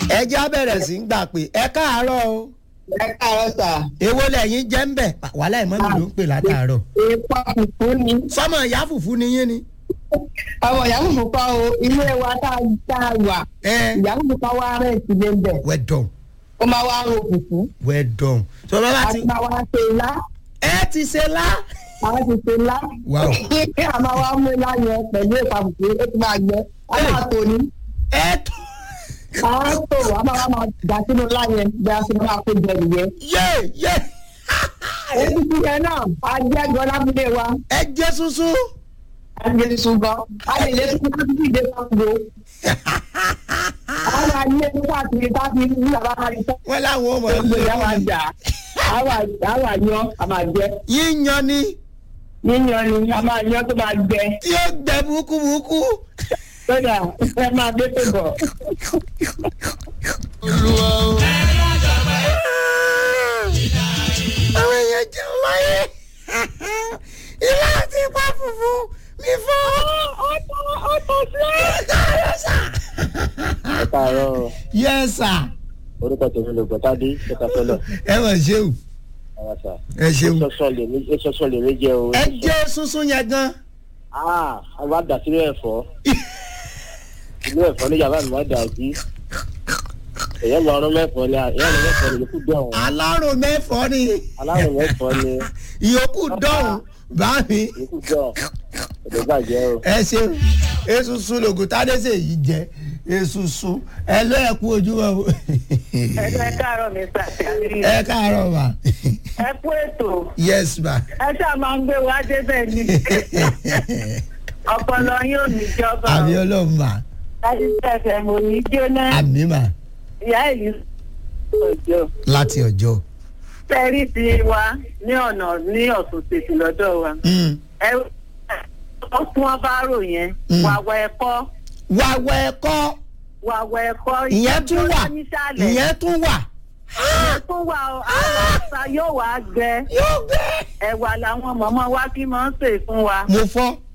ẹ já bẹ̀rẹ̀ sí ń gbà pé ẹ káàárọ̀ o ẹ káàárọ̀ sà. èwo lẹ́yìn jẹ́ ń bẹ̀ wàhálà ìmọ̀ mi ló ń pè látàárọ̀ èèpà fùfú ni. sọmọ ìyá fùfú ni yín ni. àwọn ìyá fùfú kọ́ o ilé wa tá a tá a wà. ẹ ìyá fùfú kọ́ wá rẹ̀ sílé ń bẹ̀. well done ó máa wá ro fùfú. well done sọ bàbá a ti ti máa wá ṣe ilá. ẹ ti ṣe lá. a ti ṣe ilá. Wow. a máa wá mú ilá yẹn pẹ̀lú èèpà fùfú ó ti máa gbẹ. a máa tò ní. ẹ tó a máa tò a máa wá máa dà sínú ilá yẹn bí a ṣe máa kó jẹ nìyẹn. yé yé èyí ti yẹn náà a jẹ́ gan lábúlé wa. ẹ jẹ́ sunsun. a lè sùn gan. a lè lè sùn ká títí dé sango. àwọn ayé nígbà tí ká fi ní bàbá máa rí sọ́kùn. wọ́n láwọn ọmọ gbogbo ìyá wa ẹ̀ jà àwa àwa yan a máa jẹ yíyan ni yíyan ni a máa yan tó máa gbẹ tí ó gbẹ búkúbúkú. lọ́dà ẹ máa gbé tó bọ̀. àwọn èèyàn jẹun láyé ilé àti ipa fùfú mi fọ́. ọ̀tọ̀ ọ̀tọ̀ sí ẹ káàárọ̀ yes sir orúkọ tèmi ló gbọ́tádé ṣẹta fẹlẹ ẹ mọ̀ ṣeun ara sà ẹ ṣeun sọsọ lèmi sọsọ lèmi jẹ o. ẹ jẹ́ sunsun yẹn gan. aa a bá dà sínú ẹ̀fọ́ inú ẹ̀fọ́ ní yàrá mi má dà sí èyàn lọ ọrùn mẹ́fọ́ ni èyàn lọ mẹ́fọ́ ni yòókù dọ̀hún alárò mẹ́fọ́ ni alárùn mẹ́fọ́ ni ìyókù dọ̀hún bá mi. yòókù dọ̀ èdè bàjẹ́ o. ẹ ṣeun esunsun lògùn tádéṣe yìí jẹ esunsun ẹ lọ ẹ kú ojúmọ́ o. ẹ káàárọ̀ mi sàtìlẹ́yìn ẹ káàárọ̀ ma ẹ kú ètò yes ma. ẹ ṣáà máa ń gbé wa débẹ̀ ni ọpọlọ yín ò ní jọba àmì ọlọ́run ma láti tẹ̀sẹ̀ mo ní jóná àmì ma ìyá ìlú ọjọ́ láti ọjọ́. tẹ́rí ti wa ní ọ̀nà ní ọ̀sùn tètè lọ́dọ̀ wa Mm. ẹ ó tún wọn bá rò yẹn Mm. wàwọ̀ ẹ̀kọ́ wàwọ̀ ẹ̀kọ́ wàwọ̀ ẹ̀kọ́ ìyẹn tún wà nísàlẹ̀ ìyẹn tún wà. ìyẹn tún wà ó àwọn àṣà yóò wá gbẹ yóò gbé. ẹ̀wà làwọn mọ̀mọ́ wa kí máa ń sè fún wa mo fọ́